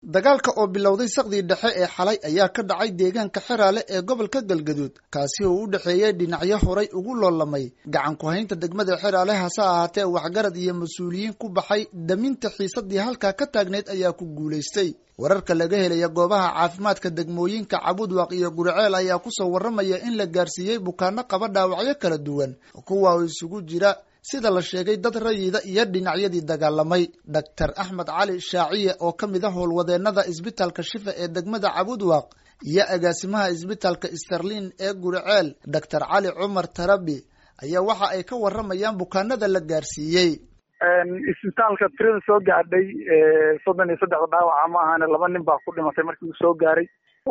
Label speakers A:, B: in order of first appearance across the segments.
A: dagaalka oo bilowday saqdii dhexe ee xalay ayaa ka dhacay deegaanka xeraale ee gobolka galgaduud kaasi oo u dhexeeyey dhinacyo horay ugu loolamay gacan ku-haynta degmada xeraale hase ahaatee waxgarad iyo mas-uuliyiin ku baxay daminta xiisadii halkaa ka taagneyd ayaa ku guulaystay wararka laga helaya goobaha caafimaadka degmooyinka cabudwaaq iyo guriceel ayaa kusoo warramaya in la gaarsiiyey bukaano qaba dhaawacyo kala duwan kuwa oo isugu jira sida la sheegay dad rayida iyo dhinacyadii dagaalamay doctor axmed cali shaaciye oo ka mid a howlwadeenada isbitaalka shifa ee degmada cabudwaaq iyo agaasimaha isbitaalka sterlin ee guriceel doctor cali cumar tarabi ayaa waxa ay ka warramayaan bukaanada la gaarsiiyey
B: isbitaalka tirada soo gaadhay soddon iyo saddexda dhaawaca ma ahane laba nin baa ku dhimatay markii uu soo gaaray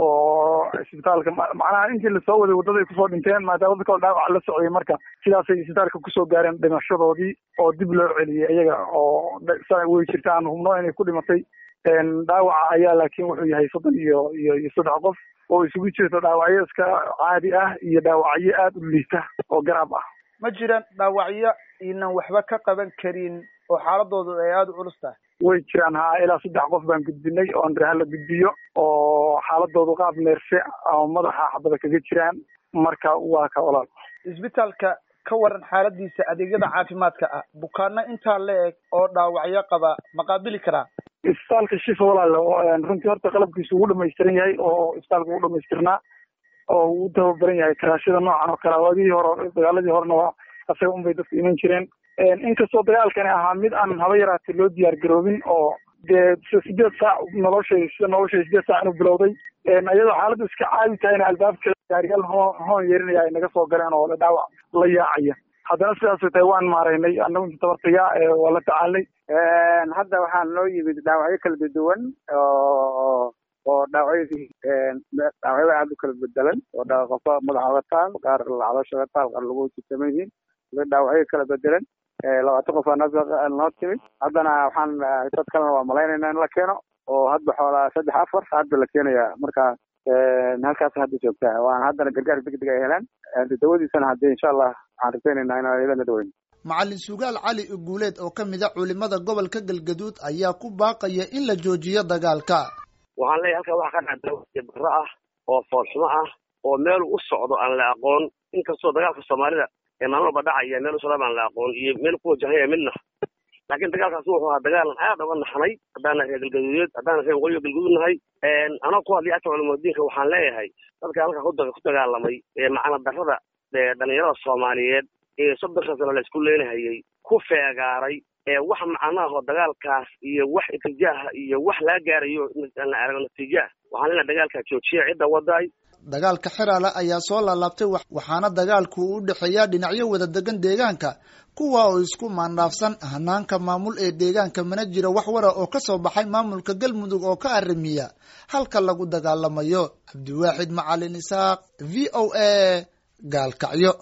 B: oo isbitaalka macnaha intii lasoo waday waddaday kusoo dhinteen maadaama dad kale dhaawac la socday marka sidaasay isbitaalka kusoo gaareen dhimashadoodii oo dib loo celiyey iyaga oo way jirta aan hubno inay ku dhimatay dhaawaca ayaa laakiin wuxuu yahay soddon iyo iyo iyo saddex qof oo isugu jirto dhaawacyo iska caadi ah iyo dhaawacyo aada u liita oo garaab ah
C: ma jiraan dhaawacyo inan waxba ka qaban karin oo xaaladoodu ay aada u culus tahay
B: way jiraan haa ilaa saddex qof baan gudbinay oo andreha la gudbiyo oo xaaladoodu qaab neerse ama madaxa xabada kaga jiraan marka waa ka walaal
C: isbitaalka ka waran xaaladiisa adeegyada caafimaadka ah bukaano intaa la eg oo dhaawacyo qaba ma qaabili karaa
B: isbitaalka shifa walaal runtii horta qalabkiisu ugu dhamaystiran yahay oo isbitaalka ugu dhamaystirnaa oo uu tababaran yahay karaashada noocan oo kale waagihii hore dagaaladii horena waa asaga unbay dadku iman jireen inkastoo dagaalkani ahaa mid aan haba yaraatay loo diyaar garoobin oo dee sideed saac noloshay sida noloshay sideed saac inuu bilowday iyadoo xaaladdu iska caadi tahayna albaabka gaariyaal hoon hoon yeerinaya ay naga soo galeen oo dhaawac la yaacaya haddana sidaasay tahay waan maaraynay annagu inta tabartaya waa la tacaalnay
D: hadda waxaa noo yimid dhaawacyo kala duwan oo oo dhaawacyadii dhaawacyada aada u kala bedelan oo qofka madaxa oga taal qaar caloosha oga taal qaar lagu jitaman yihiin dhaawacyo kala bedelan labaatan qof aa noo timid haddana waxaan dad kalena waa malaynayna in la keeno oo hadba xoolaa saddex afar hadda la keenaya marka halkaas hadda joogtaa waan haddana gargaar degdeg ay helaan dawadiisana haddii insha allah waxaan rajaynaynaa inaan iyadana daweyno
A: macalin sugaal cali uguuleed oo ka mid a culimada gobolka galgaduud ayaa ku baaqaya in la joojiyo dagaalka
E: waxaan leeyahay halkaa waxaa ka dhaca barro ah oo foolxumo ah oo meel u socdo aan la aqoon inkastoo dagaalka soomaalida ee maalin walba dhacaya meel u socda aan la aqoon iyo meel ku wajahaya midna laakiin dagaalkaasi wuxuu ahaa dagaalan aad uga naxnay haddaana reer galgaduudeed haddaana reer waqooyiga galgaduud nahay anoo ku hadlaya afka culimaddiinka waxaan leeyahay dadka halkaa ku dagaalamay ee macna darrada dhalinyarada soomaaliyeed ee soddonka sano la isku leenahayay ku feegaaray ee wax macnaahoo dagaalkaas iyo wax itijaaha iyo wax laga gaarayo aan la arago natiijaah waxaan leenahay dagaalkaa joojiya cidda wadaay
A: dagaalka xeraale ayaa soo laalaabtay waxaana dagaalku u dhexeeyaa dhinacyo wada degan deegaanka kuwa oo isku maandhaafsan hanaanka maamul ee deegaanka mana jiro wax wara oo ka soo baxay maamulka galmudug oo ka arrimiya halka lagu dagaalamayo cabdiwaaxid macalin isaaq v o a gaalkacyo